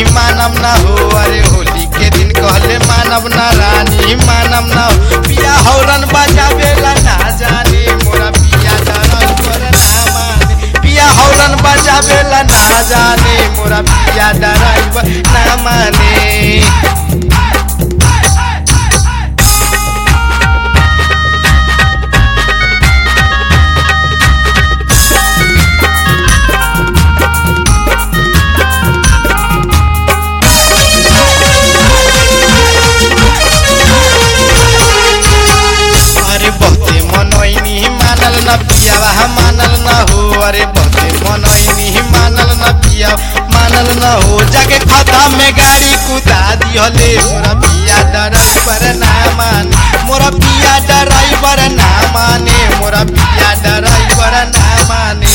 मानव ना हो अरे होली के दिन कहले मानव ना रानी मानव ना हो पिया हौरन बजावेला ना जाने मोरा पिया डराई पर ना माने पिया हौरन बजावेला ना जाने मोरा पिया डराई पर ना माने अरे बहुते मनोइनी मानल न पियावा मानल न हो अरे बहुते मनोइनी मानल न पिया मानल न हो जाके खता में गाड़ी कुदा दिहले मोरा पिया ड्राइवर ना माने मोरा पिया ड्राइवर ना माने मोरा पिया ड्राइवर ना माने